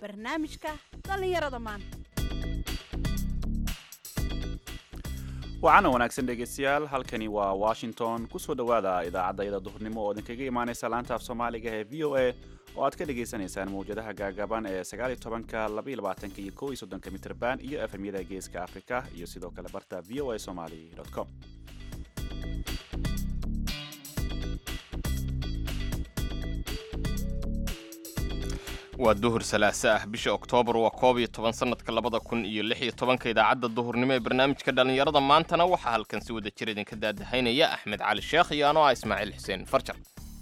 barnaamijka dhallinyarada maanta waxaana wanaagsan dhegaystayaal halkani waa washington kusoo dhowaada idaacadayada duhurnimo oo idinkaga imaanaysa laanta af soomaaliga ee v o a oo aad ka dhagaysanaysaan mawjadaha gaagaban ee sagaaliyo tobanka labaiyo labaatanka iyo kow iyo soddonka mitrban iyo efemyada geeska afrika iyo sidoo kale barta v o a somali com waa duhur salaase ah bisha oktoobar waa koob iyo toban sanadka labada kun iyo lix iyo tobanka idaacadda duhurnimo ee barnaamijka dhallinyarada maantana waxaa halkan si wada jir idinka daadahaynaya axmed cali sheekh iyo anoo ah ismaaciil xuseen farjar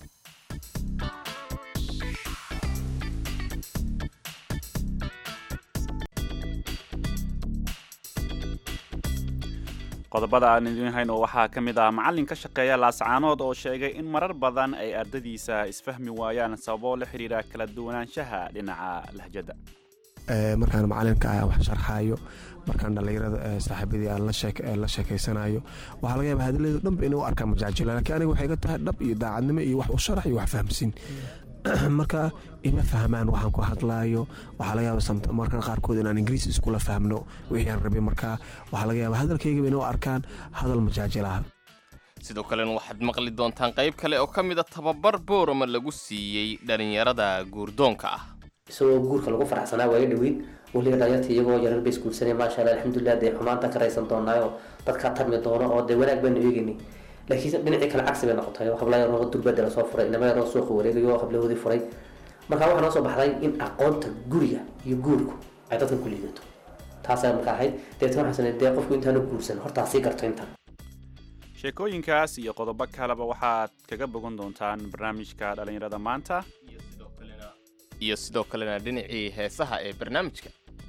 qodobada aan idiin hayno waxaa ka mid ah macallin ka shaqeeya laascaanood oo sheegay in marar badan ay ardadiisa isfahmi waayaan sababo la xidhiira kala duwanaanshaha dhinaca lahjadda markaan macalinka ah wax sharxaayo markaan dhallinyarada saaxiibadii aan la sheekeysanayo waxaa laga yaaba hadaladu dhanba inay u arkaan majaajilo laakiin aniga waxay ga tahay dhab iyo daacadnimo iyo wax u sharax iyo wax fahamsiin marka ima fahmaan waxaan ku hadlaayo waxaa laga yaaba markan qaarkood inaan ingiriis iskula fahmno wixii aan rabay marka waxaa laga yaaba hadalkaygaba inay u arkaan hadal majaajilaha sidoo kalena waxaad maqli doontaan qayb kale oo ka mida tababar boorama lagu siiyey dhallinyarada guurdoonka ah isagoo guurka lagu faraxsanaa waayo dhaweyn weliga dhalinyarta iyagoo yarar bay isguursanay maasha allah alxamdulilah dee xumaanta ka raysan doonaayo dadkaa tarmi doono oo dee wanaag baanu eegaynay laakiin dhinacii kale cagsi bay noqotay habla yaroo durbada lasoo furay inama yaroo suuqa wareegayo hablahoodii furay marka waxaa noo soo baxday in aqoonta guriga iyo guurku ay dadkan ku liidato taasaa marka ahayd deetna waxaan dee qofku intaanu guursan hortaa sii garto intan sheekooyinkaas iyo qodobo kaleba waxaad kaga bogan doontaan barnaamijka dhallinyarada maanta iyo sidoo kalena dhinacii heesaha ee barnaamijka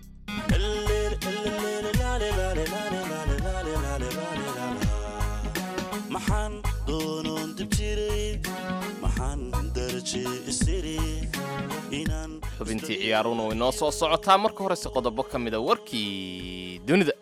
maxaan doonoon dib jiray maxaan daraje isiri inaan xubintii ciyaaruna way noo soo socotaa marka horese qodobo ka mida warkii dunida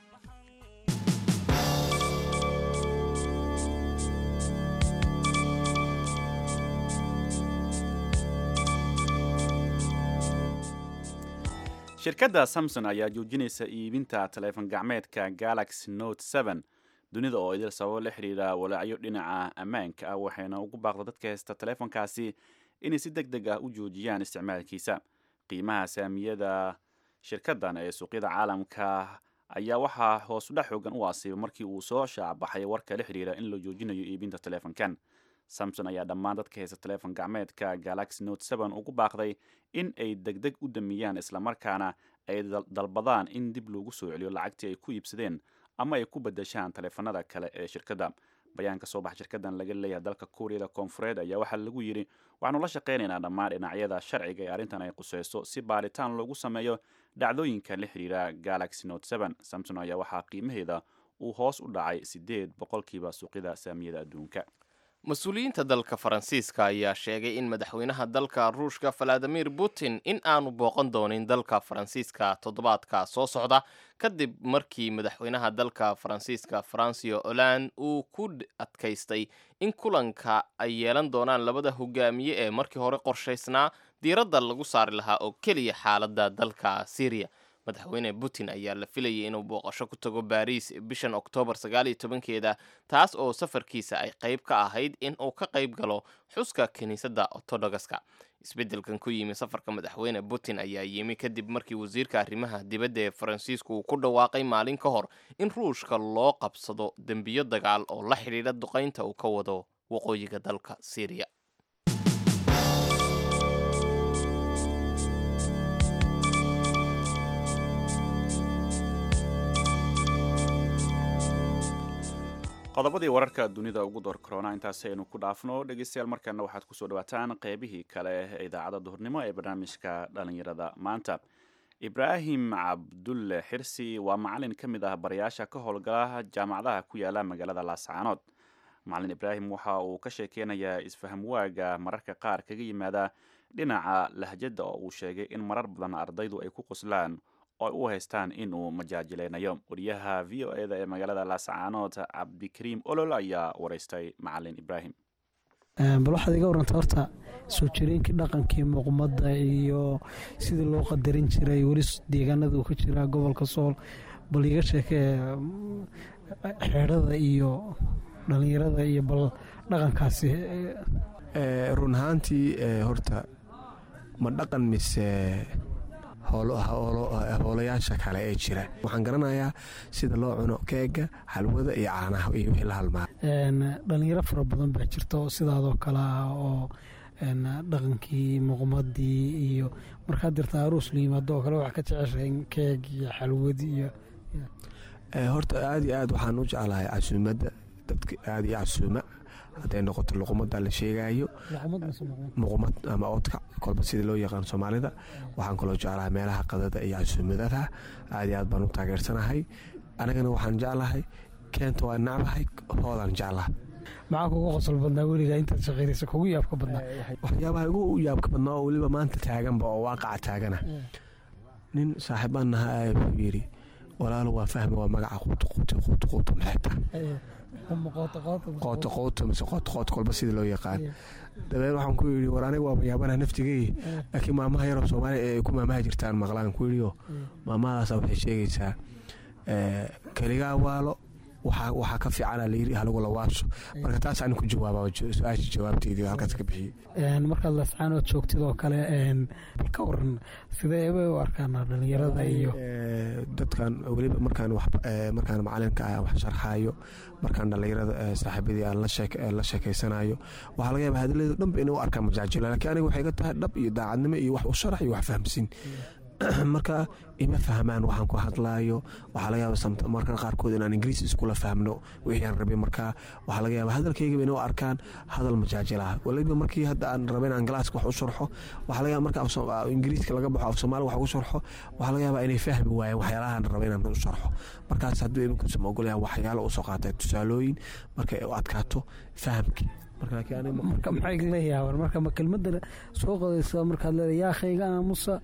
shirkadda samson ayaa joojinaysa iibinta taleefon gacmeedka galaxy note seven dunida oo idil sababo la xidhiira walaacyo dhinaca ammaanka ah waxayna ugu baaqda dadka haysta taleefonkaasi inay si deg deg ah u joojiyaan isticmaalkiisa qiimaha saamiyada shirkaddan ee suuqyada caalamka ayaa waxaa hoosudhac xoogan u asiibay markii uu soo shaacbaxay warka la xidhiira in la joojinayo iibinta taleefonkan samson ayaa dhammaan dadka haysta taleefon gacmeedka galaxy note seven ugu baaqday in ay deg deg u damiyaan islamarkaana ay dalbadaan in dib loogu soo celiyo lacagtii ay ku iibsadeen ama ay ku bedeshaan taleefanada kale ee shirkadda bayaan ka soo baxa shirkaddan laga leeyahay dalka kuuriyada koonfureed ayaa waxaa lagu yidhi waxaanu la shaqaynaynaa dhammaan dhinacyada sharciga ee arrintan ay quseyso si baaritaan loogu sameeyo dhacdooyinka la xidhiira galaxy note seven samson ayaa waxaa qiimaheeda uu hoos u dhacay siddeed boqolkiiba suuqyada saamiyada adduunka mas-uuliyiinta dalka faransiiska ayaa sheegay in madaxweynaha dalka ruushka valadimir putin in aanu booqan doonin dalka faransiiska toddobaadka soo socda kadib markii madaxweynaha dalka faransiiska francio holand uu ku adkaystay in kulanka ay yeelan doonaan labada hogaamiye ee markii hore qorshaysnaa diiradda lagu saari lahaa oo keliya xaaladda dalka syriya madaxweyne putin ayaa la filayay inuu booqasho ku tago baariis bishan oktoobar sagaal iyo tobankeeda taas oo safarkiisa ay qayb ka ahayd in uu ka qayb galo xuska kiniisadda ortodogaska isbeddelkan ku yimi safarka madaxweyne putin ayaa yimi kadib markii wasiirka arrimaha dibadda ee faransiisku uu ku dhawaaqay maalin ka hor in ruushka loo qabsado dembiyo dagaal oo la xidhiidha duqaynta uu ka wado waqooyiga dalka syriya qodobadii wararka dunida ugu door korona intaasi aynu ku dhaafno dhegeystayaal markaana waxaad kusoo dhawaataan qeybihii kale ee idaacadda duhurnimo ee barnaamijka dhalinyarada maanta ibraahim cabdulle xirsi waa macalin ka mid ah barayaasha ka howlgala jaamacadaha ku yaala magaalada laascaanood macalin ibraahim waxa uu ka sheekeynayaa isfaham waaga mararka qaar kaga yimaada dhinaca lahjadda oo uu sheegay in marar badan ardaydu ay ku qoslaan oo ay u haystaan inuu majaajileynayo wariyaha v o eda ee magaalada laascaanood cabdikariim olol ayaa wareystay macalin ibraahim bal waxaad iga waranta horta soo jireenkii dhaqankii muuqmadda iyo sidii loo qadarin jiray weli deegaanada uu ka jiraa gobolka sool bal iga sheekee xeedhada iyo dhallinyarada iyo bal dhaqankaasi run ahaantii horta ma dhaqan mise hoolayaasha kale ee jira waxaan garanayaa sida loo cuno keega xalwada iyo caanaha iyo wixii la halmaa dhalinyaro fara badan baa jirta oo sidaadoo kale ah oo dhaqankii muuqmadii iyo markaad dirta aruus la yimaado oo kale waxaa ka jeceshahay keeg iyo xalwad iyo horta aada iyo aad waxaan u jeclahay casuumadda dadka aada iyo casuuma hadday noqoto luqumada la sheegaayo muqumad ama oodka kolba sida loo yaqaan soomaalida waxaan kaloo jeclahay meelaha qadada iyo casuumadada aad iyo aad baan u taageersanahay anigana waxaan jeclahay keenta waa nacbahay hoodaan jeclaha maxaa kugu qosol badnaa weligaa intaad shaqaynaysa kugu yaabka badnaa waxyaabaha ugu yaabka badnaa oo weliba maanta taaganba oo waaqaca taagana nin saaxiibaan nahaa wuxuu yidhi walaalo waa fahmi waa magaca quuto quuto quuto quuto maxay tahay qooto qooto mise qooto qooto kolba sida loo yaqaan dabeed waxaan ku yidhi war aniga waaba yaabanaha naftigey laakiin maamaha yaroo soomaaliya ee ku maamaha jirtaan maqlaan ku yidhiyo maamahadaasa waxay sheegaysaa keligaa waalo waxaa ka fiicana layiri halagu lawaasho marka taas ani ku jawaaba su-aasha jawaabteedii halkaas ka bixiyey markaad lascaanood joogtid oo kale bal ka waran sidee bay u arkaan dhalinyarada iyo dadkan weliba markaan markaan macalinka ah wax sharxaayo markaan dhalinyarada saaxiibadii aan la sheekeysanayo waxaa laga yaaba hadaladu dhanba inay u arkaan majaajilo laakiin aniga waxay ga tahay dhab iyo daacadnimo iyo wax u sharax iyo wax fahamsin marka ima fahmaan waxaan ku hadlaayo waxaa laga yaaba marka qaarkood inaan ingiriis iskula fahmno wixii aan rabay marka waxaa laga yaaba hadalkaygaba inay u arkaan hadal majaajilaha waliba markii hadda aan rabay inaan galaaska wax u sharxo waxaa laga yaaba marka ingiriiska laga baxo af soomaali wax ugu sharxo waxaa laga yaaba inay fahmi waayeen waxyaalahaan rabay inaan u sharxo markaas hadduu iminkuusama ogolayaan waxyaalo usoo qaatay tusaalooyin markay u adkaato fahamkii marka maxay la yaaban marka ma kelmadda soo qodaysa markaad leedahay yaa khayga aamusa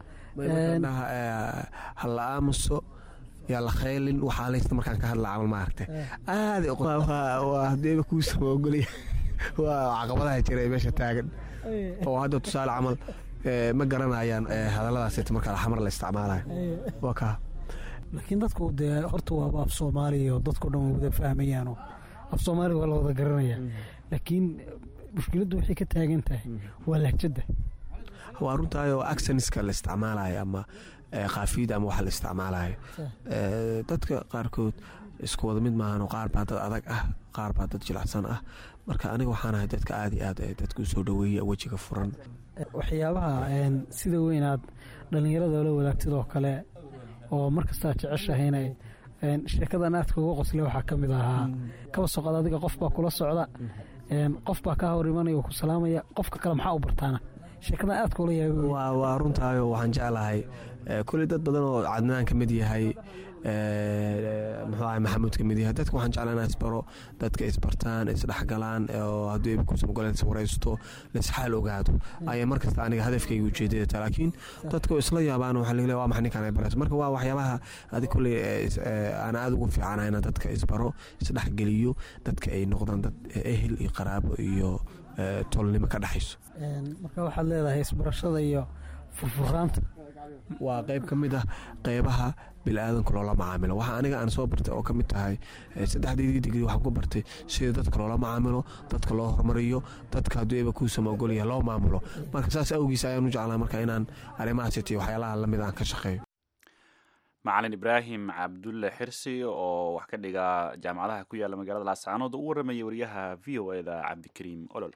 hala aamuso yaa la khaylin waxaa laysta markaan ka hadla camal maaragta aada hadeeba kuusama ogolaya waa caqabadaha jira ee meesha taagan oo hadda tusaale camal ma garanayaan hadalladaas marka xamar la isticmaalayo waa kaa laakiin dadku dee horta waaba af soomaaliya oo dadkao dhan way wada fahmayaanoo af soomaaliya waa la wada garanaya laakiin mushkiladdu waxay ka taagan tahay waa lahjadda waa runtaayoo accenska la isticmaalayo ama kaafiyada ama waxa la isticmaalayo dadka qaarkood isku wada mid maahan qaar baa dad adag ah qaar baa dad jilacsan ah marka aniga waxaanahay dadka aada iyo aad dadka usoo dhaweeya wejiga furan waxyaabaha sida weyn aad dhallinyarada la wadaagtid oo kale oo markastaa jeceshahayna sheekadan aadka uga qosle waxaa ka mid ahaa kaba soqod adiga qof baa kula socda qof baa kaa hor imanaya oo ku salaamaya qofka kale maxaa u bartaana sheekadan aad kula yaaba waa runtaayo waxaan jeclahay kuley dad badan oo cadnaan ka mid yahay muxuu ahay maxamuud ka mid yahay dadka waxaan jeclaa inaa isbaro dadka isbartaan isdhexgalaan oo hadduu eebkuusan ogoleen iswaraysto laisxaal ogaado ayaa markasta aniga hadafkayga ujeedada taa laakiin dadka isla yaabaan waxaa laga leeya waa maxay ninkaan ay barayso marka waa waxyaabaha adi kuley aan aada ugu fiicana inaan dadka isbaro isdhexgeliyo dadka ay noqdaan dad ehel iyo qaraabo iyo tolnimo ka dhexayso marka waxaad leedahay isbarashada iyo furfuraanta waa qayb ka mid ah qeybaha bili-aadanka loola macaamilo waxa aniga aan soo bartay oo ka mid tahay saddexdeedii digri waxaan ku bartay sida dadka loola macaamilo dadka loo hormariyo dadka hadduu eba kuusama ogolyaha loo maamulo marka saas awgiis ayaan u jeclaa marka inaan arrimahaasito waxyaalaha lamid aan ka shaqeeyo macalin ibraahim cabdulle xirsi oo wax ka dhiga jaamacadaha ku yaala magaalada laascaanood u warramaya wariyaha v o eda cabdikariim olol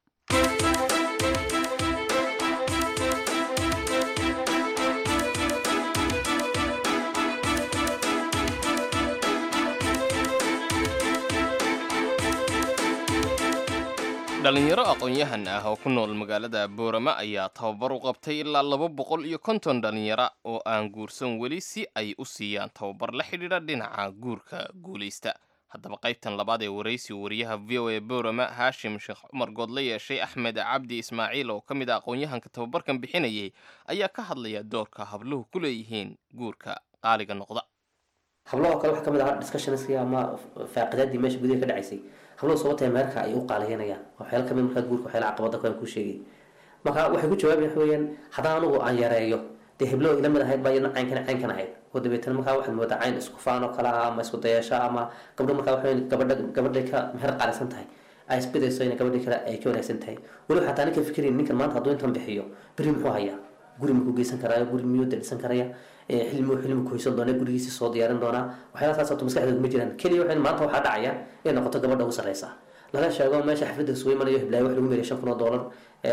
dhalinyaro aqoon-yahan ah oo ku nool magaalada boorama ayaa tababar u qabtay ilaa laba boqol iyo konton dhalinyaro oo aan guursan weli si ay u siiyaan tababar la xidhiidha dhinaca guurka guulaysta haddaba qaybtan labaad ee waraysi wariyaha v o a boorama haashim sheekh cumar good la yeeshay axmed cabdi ismaaciil oo ka mid a aqoon-yahanka tababarkan bixinayay ayaa ka hadlaya doorka habluhu ku leeyihiin guurka qaaliga noqda hablahoo kale waxaa kamid ahaa discussionskii ama faaqidaadii meesha gudaha ka dhacaysay hablahu sababtay meherka ay u qaaliyanayaan waxyaala kamid markaa guurka waxyaala caqabada kuwan kuu sheegay marka waxay ku jawaabayan waxa weeyaan haddaan anigu aan yareeyo dee heblo ila mid ahayd baa iyadna caynkan caynkan ahayd oo dabeetana markaa waxaad moodaa cayn isku faan oo kale ah ama isku dayasho ama gabdho markaa waxa weeyaan gabadha gabadhay ka meher qaalisan tahay ay isbidayso in gabadhii kale ay ka wanaagsan tahay weliba xataa ninka fikirayn ninkan maanta hadduu intan bixiyo beri muxuu hayaa guri makuu geysan karaayo guri miyuu dadisan karaya xilmi xilmi kuhaysan doona gurigiisi soo diyaarin doonaa waxyaala saas horta maskaxdeeda kuma jiraan keliya waxay maanta waxaa dhacaya inay noqoto gabadha ugu sarreysa laga sheego meesha xafladda isugu imanayo hiblaayo wax lagu meeriya shan kun oo doolar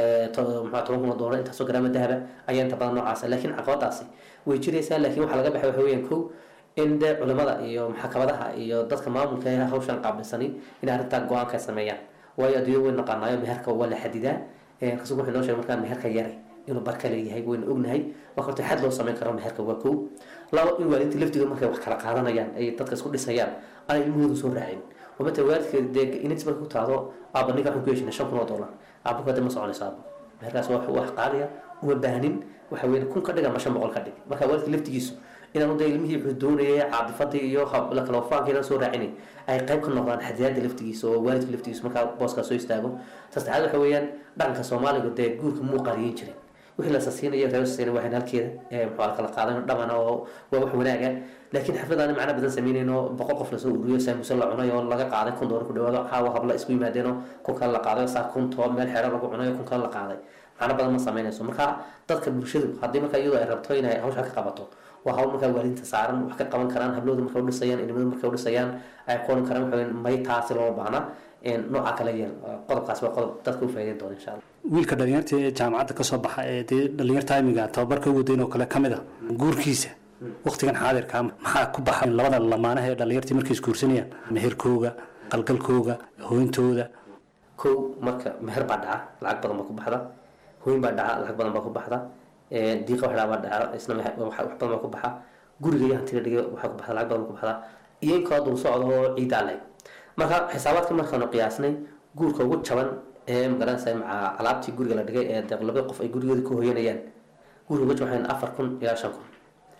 maxaa toban kun oo doolar intaasoo garaama dahaba ayaa inta badan noocaasa laakiin caqabadaasi way jiraysaa laakiin waxaa laga baxay waxa weeyaan kow in dee culimada iyo maxkamadaha iyo dadka maamulka ee hawshan qaabilsani inay arrintaa go-aanka sameeyaan waayo adduunya way naqaanaayo meherka waa la xadidaa rasuulku wuxuu noo sheegay markaa meherka yaray inuu barka leeyahay wayna ognahay marka horta xad loo sameyn karo meherka waa kow laba in waalidinta laftigood markay wax kala qaadanayaan ay dadka isku dhisayaan aanay ilmahoodu soo raacin oo mata waalidka dee inantis marka ku taado aaba ninka waxaan ku yeeshinay shan kun oo dollar aaba kada ma soconayso aaba meherkaas waa wax qaaliya uma baahnin waxa weeye kun ka dhig ama shan boqol ka dhig marka waalidka laftigiisu inaan de ilmihii wuxuu doonayay caadifadii iyo la kala wafaankiina soo raacinay ay qayb ka noqdaan xadiyaada laftigiisa oo waalidka laftigiisa markaa booskaa soo istaago saddexaad waxa weeyaan dhaqanka soomaaliga dee guurka muu qariyin jirin wixii la sasiinayo reer sasiina waxaan halkeeda muxuu kala qaadan dhamana oo waa wax wanaaga laakiin xafladaani macna badan sameynayno boqol qof lasoo ururiyo saamuuse la cunayo oo laga qaaday kun doolar ku dhawaado caawa habla isku yimaadeenoo kun kale la qaaday saa kun too meel xeero lagu cunayo kun kale la qaaday macno badan ma sameynayso marka dadka bulshadu haddii markaa iyadoo ay rabto inay hawsha ka qabato waa hawl markaa waalidinta saaran wax ka qaban karaan hablooda markay udhisayaan inimada markay udhisayaan ay qoran karaan waxa may taasi looma baahna nooca kale yeel qodobkaas waa qodob dadka u faa'iideyn doona insha allah wiilka dhalinyarta ee jaamacadda kasoo baxa ee dee dhalinyarta imiga tababarka ugu dayn oo kale ka mid a guurkiisa waqtigan xaadirka maxaa ku baxa labada lamaanaha ee dhalinyartii markay isguursanayaan meherkooga qalgalkooga hooyintooda kow marka meher baa dhaca lacag badan baa ku baxda hooyin baa dhaca lacag badan baa ku baxda diiqa wax baa dhaca isna wax badan baa ku baxa guriga iyo hantida dhiga waxaa ku baxda lacag badan ku baxda iyo in kaloo dul socda oo ciidaa leh marka xisaabaadka markaanu qiyaasnay guurka ugu jaban ee magaranaysa maca alaabtii guriga la dhigay ee deeq labada qof ay gurigooda ka hooyanayaan guriga ugu jaban afar kun ilaa shan kun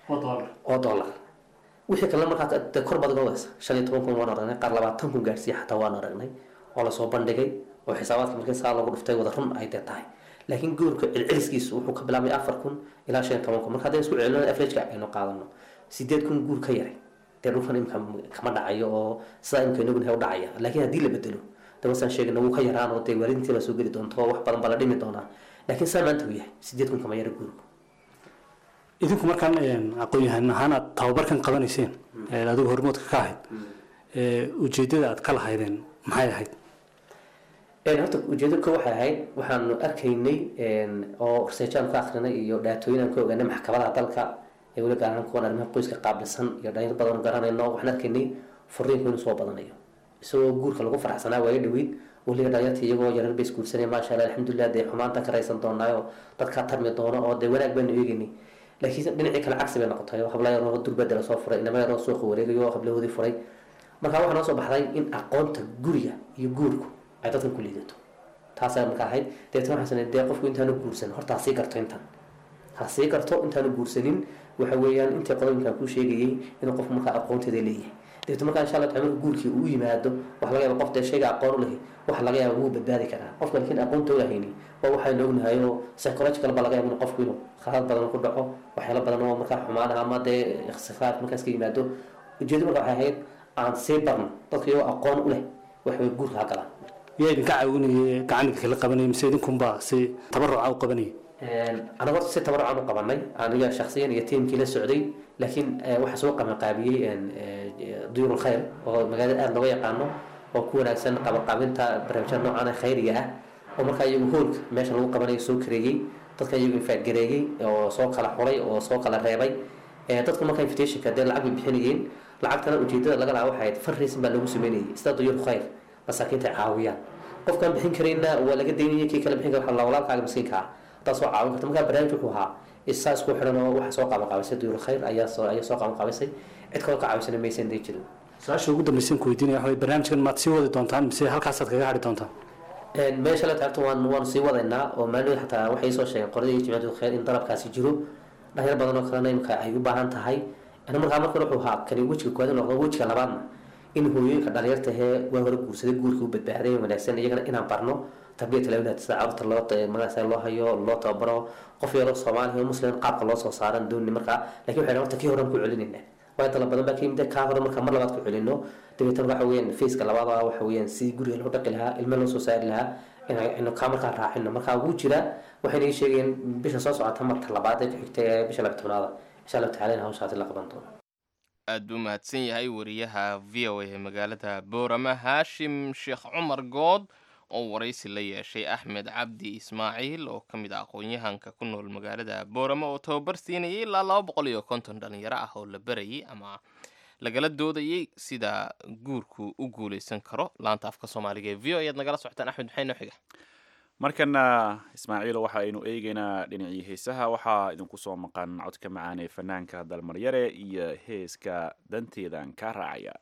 oo dollar wixii kalena markaa dee kor baad ogadaysa shan iyo toban kun waan aragnay qaar labaatan kun gaarsiiya xataa waan aragnay oo lasoo bandhigay oo xisaabaadka markii saa lagu dhuftay wada run ay dee tahay laakiin guurka celceliskiisu wuxuu ka bilaabay afar kun ilaa shan iyo toban kun marka haddaynu isku celino averageka aynu qaadano sideed kun guur ka yaray dee dhulkan imika kama dhacayo oo sidaa imika inaguna u dhacaya laakiin haddii la bedelo de wasaan sheegna wuu ka yaraan oo dee waalidintii baa soo geli doonto wax badan baa la dhimi doonaa laakiin saa maanta uu yahay sideed kun kama yara guurku idinku markaan aqoon-yahan ahaan aad tababarkan qabanayseen ee adigu hormoodka ka ahayd ujeedada aad ka lahaydeen maxay ahayd horta ujeedo ko waxay ahayd waxaanu arkaynay oo researchaan ka akrinay iyo dhaatooyin aan ka ogaanay maxkamadaha dalka ee weli gaar ahaan kuwan arrimaha qoyska qaabilsan iyo dhalinyar badan oo garanayno waxaan arkaynay furiinku inuu soo badanayo isagoo guurka lagu faraxsanaa waaga dhaweyd weliba dhalinyarta iyagoo yarar bay isguursanay maasha allah alxamdulilah dee xumaanta ka raysan doonaayo dadkaa tarmi doono oo dee wanaag baanu eegaynay laakiin dhinacii kale cagsi bay noqotay habla yaroo durbada lasoo furay inama yaroo suuqa wareegayo oo hablahoodii furay marka waxaa noo soo baxday in aqoonta guriga iyo guurku ay dadkan ku liidato taasaa marka ahayd dabeetna waxaan sanay dee qofku intaanu guursan horta ha sii garto intan ha sii garto intaanu guursanin waxa weeyaan intii qodobinkaan kuu sheegayay inuu qofku markaa aqoonteeda leeyahay dabeetna markaa insha allah taala marka guurkii uu yimaado waxa laga yaaba qof dee shayga aqoon u lehi waxa laga yaaba wuu badbaadi karaa qofka laakiin aqoonta ogahayni waa waxaynu ognahay oo psychological baa laga yaaba in qofku inuu khalad badan ku dhaco waxyaalo badan oo markaa xumaanaha ama dee ikhtifaad markaas ka yimaado ujeedo marka waxay ahayd aan sii barno dadka iyagoo aqoon u leh waxway guurka ha galaan yaa idinka caawinaya gacanidinka la qabanaya mise idinkunbaa si tabaruca u qabanaya anaga horta si tabarucaan u qabanay aniga shaksiyan iyo tiimkii la socday laakiin waxaa soo qabanqaabiyey duyur lkhayr oo magaalada aada looga yaqaano oo ku wanaagsan qabanqaabinta barnaamijyada noocan ee khayriga ah oo markaa iyagu hoolka meesha lagu qabanayo soo kareeyey dadka iyagu infaadgareeyey oo soo kala xulay oo soo kala reebay dadku marka invitationka dee lacag bay bixinayeen lacagtana ujeedada laga lahaa waxay ahayd fundraising baa lagu sameynayay sida duyur khayr masaakiinta ay caawiyaan qofkaan bixin karayna waa laga daynaya kii kale bixin kara waxa walaalkaaga miskiinka ah hadaa soo caawin karta markaa barnaamij wuxuu ahaa isaa isku xidhan oo waxa soo qaban qaabisay duyur khayr ayaa soo ayaa soo qaban qaabisay cid kaloo ka caawisana maysan dee jirin su-aasha ugu dambaysan ku weydiinaya waxa barnaamijkan maad sii wadi doontaan mise halkaasaad kaga hadhi doontaan meesha la taagto waan waanu sii wadaynaa oo maalin xataa waxay soo sheegeen qoradii jimciyadu khayr in dalabkaasi jiro dhalinyar badan oo kalena imika ay u baahan tahay ana markaa marka hore wuxuu ahaa kani wejiga koowaad noqdo wejiga labaadna in hooyooyinka dhalinyarta ahee waa hore guursaday guurkii u badbaaday wanaagsan iyagana inaan barno tarbiyat alawlaad sida carruurta loo magaasa loo hayo loo tababaro qof yaroo soomaaliya oo muslim qaabka loo soo saaran dooni markaa lakin waxay horta kii horan ku celinayna waayo dala badan baa ka yimid kaa hore marka mar labaad ku celino dabeetana waxa weeyaan faceka labaad ah waxa weeyaan sidii guriga loo dhaqi lahaa ilmo loo soo saari lahaa inaynu kaa markaa raacino markaa wuu jira waxayna ii sheegeen bisha soo socota marka labaad ee ku xigta ee bisha laba tobnaada insha allahu tacala in hawshaasi la qaban doono aad buu mahadsan yahay wariyaha v o a ee magaalada boorama haashim sheekh cumar good oo waraysi la yeeshay axmed cabdi ismaaciil oo ka mid ah aqoon-yahanka ku nool magaalada boorama oo tababar siinayay ilaa laba boqol iyo konton dhalinyaro ah oo la berayay ama lagala doodayay sida guurku u guuleysan karo laanta afka soomaaliga ee v o ayaad nagala socotaan axmed maxay noo xiga markana ismaaciil waxa aynu eegeynaa dhinacii heesaha waxaa idinku soo maqan codka macaan ee fanaanka dalmaryare iyo heeska danteedan kaa raacaya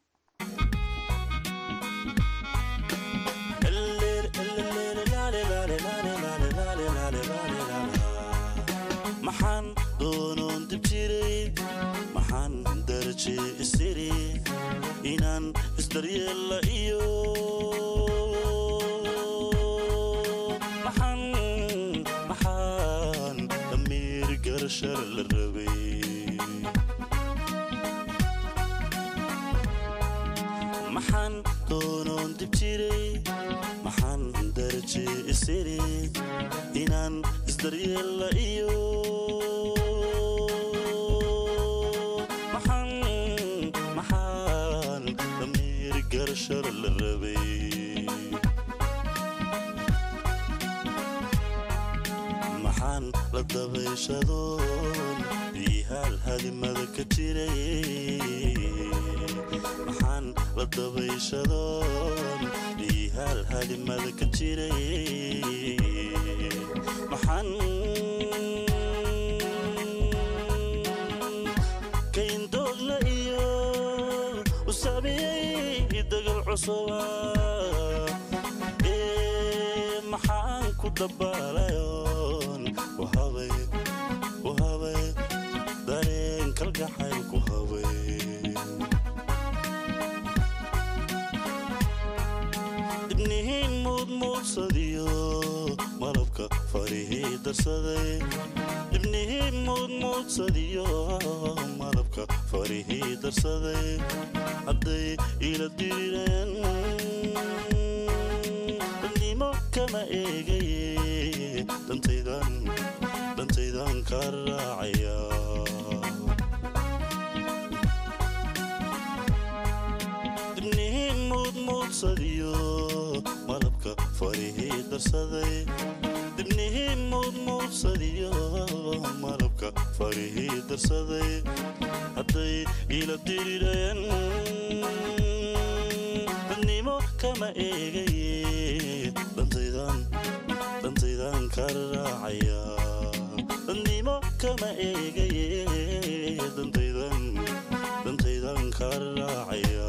maxaan doonoon dib jiray maxaan daraje isiri inaan isdaryeella iyo maxaan maxaan damiir garashar la rabay maxaan doonoon dib jiray maxaan daraje isiri inaan isdaryeella iyo maxaan maxaan damiir garashar la rabay maxaan la dabayshadoon ihaal hadimada ka jiray maxaan la dabayshadoon ihaal hadimada ka jiray maxaan kayndoogla iyo u saamiyey dagal cusuba ee maxaan ku dabaalayoon wahabay wahabay dareen kalgacayl ku habay dibnihiin muudmuudsadiyo malabka farihii darsaday dibnihii muudmuudsadiyo malabka farihii darsaday hadday ila dirireen dadnimo kama eegaye dantaydan dantaydan ka raacaya dibnihii muudmuudsadiyo malabka farihii darsaday dibnihii muudmuudsadiyo malabka farihii darsaday hadday ila dirireen dadnimo kama eegaye dantaydan dantaydan ka raacaya dadnimo kama eegaye dantaydan dantaydan ka raacaya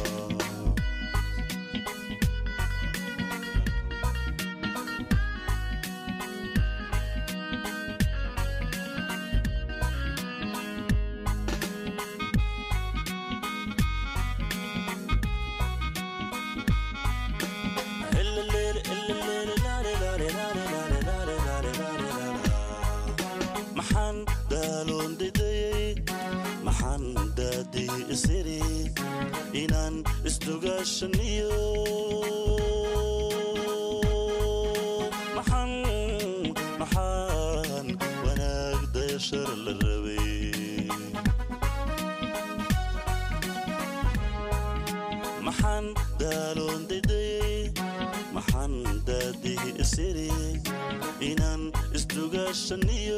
maxaan daaloon didayey maxaan daadii isiri inaan isdugaashaniyo maxaan maxaan wanaag dayashar la rabay maxaan daaloon didayey maxaan daadii isiri inaan isdugaashaniyo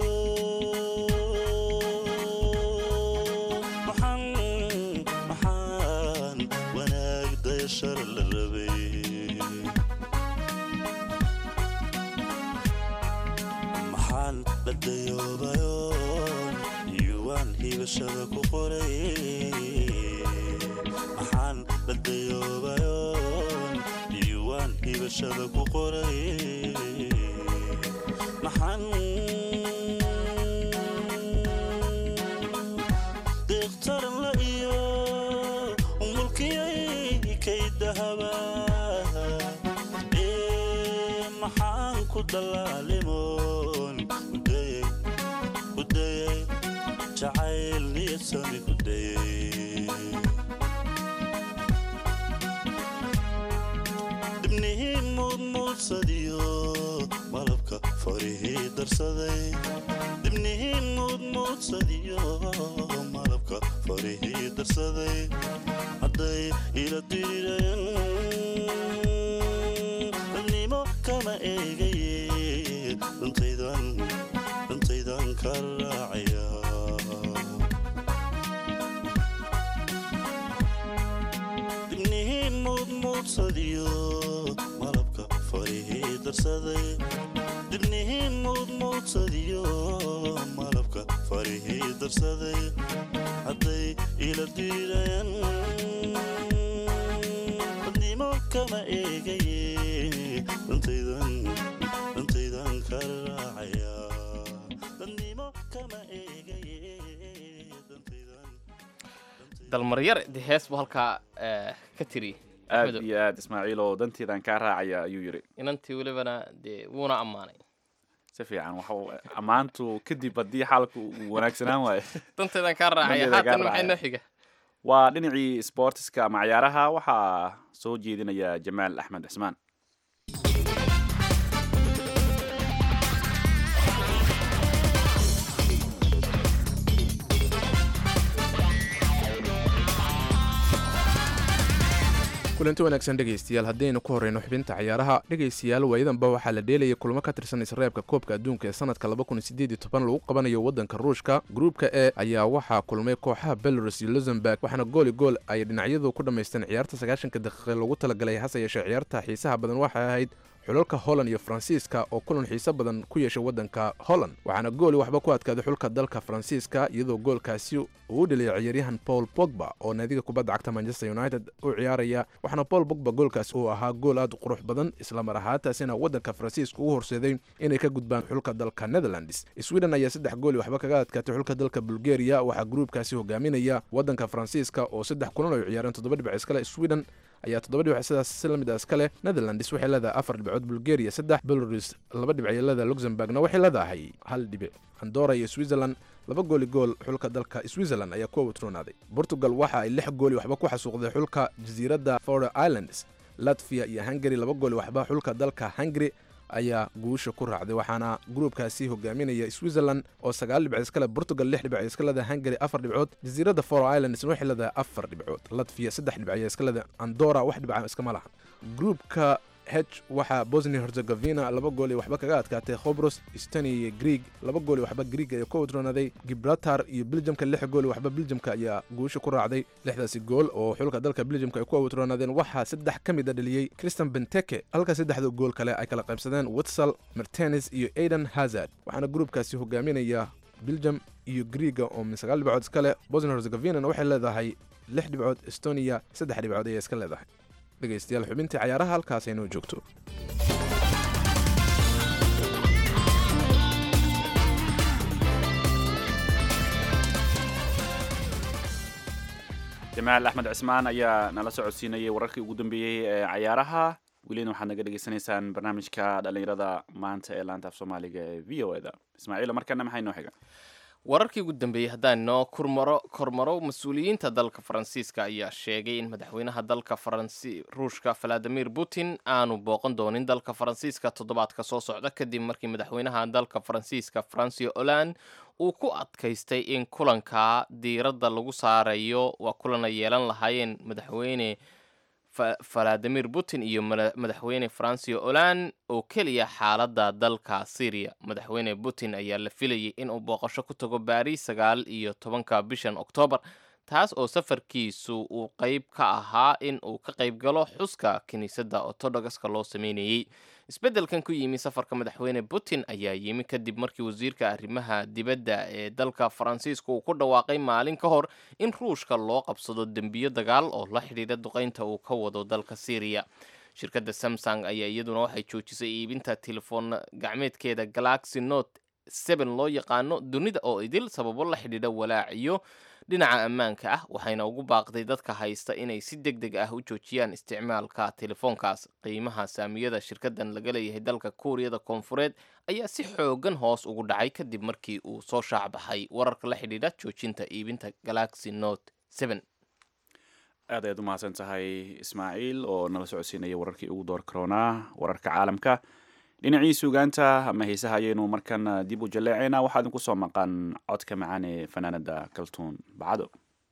maxaan maxaan wanaag dayashar la rabay maxaan la dayoobayoon yuwaan hibashada ku qoray maxaan la dayoobayoon yuwaan hibashada ku qoray maxaan deeq dahaba ee maxaan ku dallaalimoon kudayay kudayay jacayl niyasami kudayay dibnihii muudmuudsadiyo malabka farihii darsaday dibnihii muudmuudsadiyo malabka farihii darsaday hadday ila dirireen dadnimo kama eegaye dhantaydan dhantaydan ka raacaya dibnihii muudmuudsadiyo malabka farihii darsaday dibnihii muudmuudsadiyo malabka farihii darsaday hadday ila diireen dadnimo kama eegaye dhantaydan dhantaydan ka raacaya dadnimo kama eegaye dhantaydan dalmaryar de hees buu halkaa eh, ka tiri aad Madow. iyo aad ismaaciil oo danteedan kaa raacaya ayuu yidhi inantii welibana dee wuuna ammaanay si fiican waxa uu- ammaantu kadib haddii xaalku uu wanaagsanaan waayo danteedan kaa raacaya Danteedan kaa haatan maxay raacaya. noo xiga waa dhinacii sportiska ama ciyaaraha waxaa soo jeedinaya jamaal axmed cismaan kulanti wanaagsan dhegaystayaal haddaynu ku horreyno xubinta ciyaaraha dhegaystayaal waayadanba waxaa la dheelayay kulamo ka tirsan isreebka koobka adduunka ee sanadka lagu qabanayo waddanka ruushka gruubka e ayaa waxaa kulmay kooxaha belarus iyo luxemburg waxaana gooli gool ay dhinacyadu ku dhammaysteen ciyaarta sagaashanka daqiiqe loogu talagalay hase yeeshee ciyaarta xiisaha badan waxay ahayd xulalka holland iyo faransiiska oo kulan xiiso badan ku yeeshay waddanka holland waxaana gooli waxba ku adkaaday xulka dalka faransiiska iyadoo goolkaasi uu u dheliyay ciyaaryahan paul pogba oo naadiga kubadda cagta manchester united u ciyaaraya waxaana paul pogba goolkaas uu ahaa gool aad u qurux badan islamar ahaantaasina waddanka faransiiska ugu horseeday inay ka gudbaan xulka dalka netherlands sweden ayaa saddex gooli waxba kaga adkaatay xulka dalka bulgaria waxaa gruubkaasi hogaaminaya waddanka faransiiska oo saddex kulan ay ciyaareen toddoba dhibac iskale sweden ayaa toddoba dhibac sidaas si la mid ah iska leh netherlands waxay leedahay afar dhibcood bulgaria saddex belarus laba dhibac iyo leedahay luxemburgna waxay leedahay hal dhibic andora iyo switzerland laba gooli gool xulka dalka switzerland ayaa ku awtroonaaday portugal waxa ay lix gooli waxba ku xasuuqday xulka jasiiradda fore islands latvia iyo hungary laba gooli waxba xulka dalka hungary ayaa guusha ku raacday waxaana gruubkaasi hogaaminaya switzerland oo sagaal dhibcood iska leh portugal lix dhibcood iska leedahay hungary afar dhibcood jasiiradda foro islands waxay leedahay afar dhibcood latvia saddex dhibc ayaa iska leedahay andora wax dhibca iskama lahan gruubka h waxaa bosnia herzegovina laba gool iyo waxba kaga adkaatay khobros estonia iyo greeg laba gool iyo waxba greeg ayaa ku wadroonaday gibraltar iyo beljamka lix gool iyo waxba beljamka ayaa guusha ku raacday lixdaasi gool oo xulka dalka beljamka ay ku wadroonaadeen waxaa saddex ka mid a dhaliyey christian benteke halka saddexda gool kale ay kala qaybsadeen witsal mertenis iyo aidan hazard waxaana gruubkaasi hogaaminaya beljam iyo greega oo min sagaal dhibcood iska leh bosnia herzegovinana waxay leedahay lix dhibcood estonia saddex dhibcood ayaa iska leedahay dhegaystayaal xubintii cayaaraha halkaas aynoo joogto jamaal axmed cismaan ayaa nala socodsiinayay wararkii ugu dambeeyey ee cayaaraha welina waxaad naga dhegaysanaysaan barnaamijka dhallinyarada maanta ee laanta af soomaaliga ee v o eda ismaaciil markana maxay noo xiga wararkii ugu dambeeyey haddaan noo kurmaro kormaro mas-uuliyiinta dalka faransiiska ayaa sheegay in madaxweynaha dalka faransi ruushka valadimir putin aanu booqan doonin dalka faransiiska toddobaadka soo socda kadib markii madaxweynaha dalka faransiiska francio holand uu ku adkaystay in kulanka diiradda lagu saarayo waa kulan ay yeelan lahaayeen madaxweyne valadimir putin iyo madaxweyne francio holand oo keliya xaaladda dalka syriya madaxweyne putin ayaa la filayay inuu booqasho ku tago baariis sagaal iyo tobanka bishan oktoobar taas oo safarkiisu uu qeyb ka ahaa in uu ka qayb galo xuska kiniisadda ortodogaska loo sameynayey isbeddelkan ku yimi safarka madaxweyne putin ayaa yimi kadib markii wasiirka arrimaha dibadda ee dalka faransiiska uu ku dhawaaqay maalin ka hor in ruushka loo qabsado dembiyo dagaal oo la xidhiidha duqeynta uu ka wado dalka syriya shirkadda samsung ayaa iyaduna waxay joojisay iibinta telefoon gacmeedkeeda galaxy note seben loo yaqaano dunida oo idil sababo la xidhiidha walaaciyo dhinaca ammaanka ah waxayna ugu baaqday dadka haysta inay si deg deg ah u joojiyaan isticmaalka telefoonkaas qiimaha saamiyada shirkadan laga leeyahay dalka kuuriyada koonfureed ayaa si xoogan hoos ugu dhacay kadib markii uu soo shaacbaxay wararka la xidhiidha joojinta iibinta galaxy note seven aad ayaad u mahadsan tahay ismaaciil oo nala socodsiinaya wararkii ugu door karoonaa wararka caalamka dhinacii suugaanta ama heesaha ayaynu markan dib u jaleecayna waxaa idinku soo maqan codka macaan ee fanaanada kaltuun bacado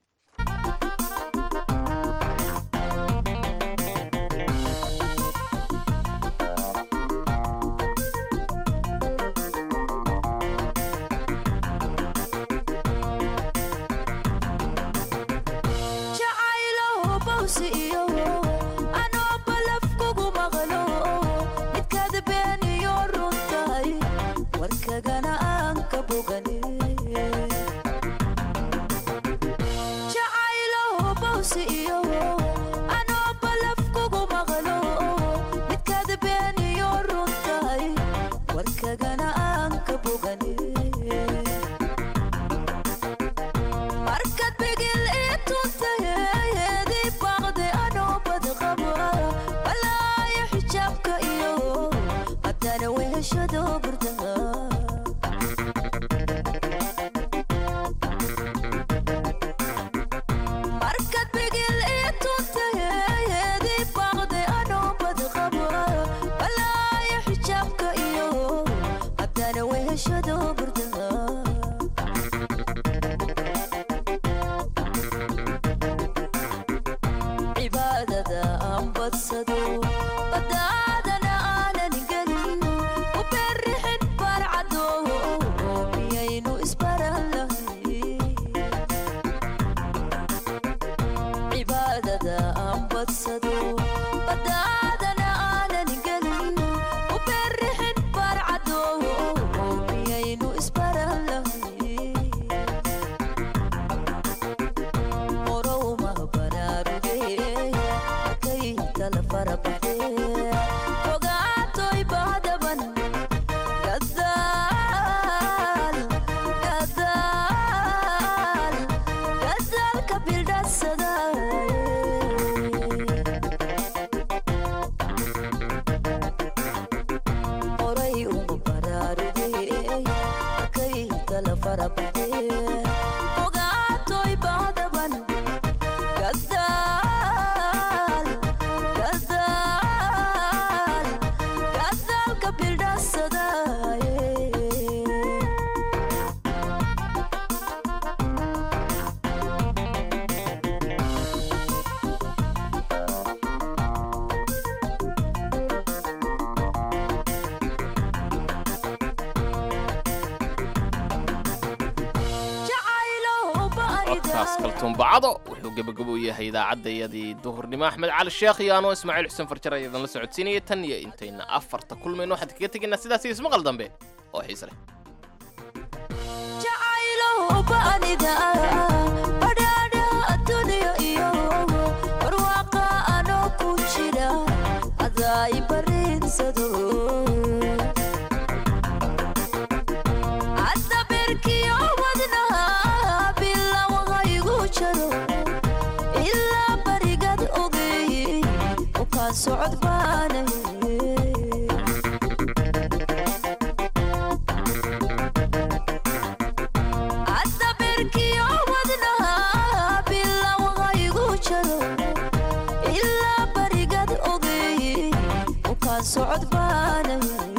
kaltuunbacado wuxuu gebagabo u yahay idaacadayadii duhurnimo axmed cali sheekh iyo anoo ismaaciil xuseen farjar ayadan la socodsiinaya tan iyo intayna afarta kulmayno waxaan kaga tegaynaa sidaas iyo ismaqal dambe oo xiise leh socod baanay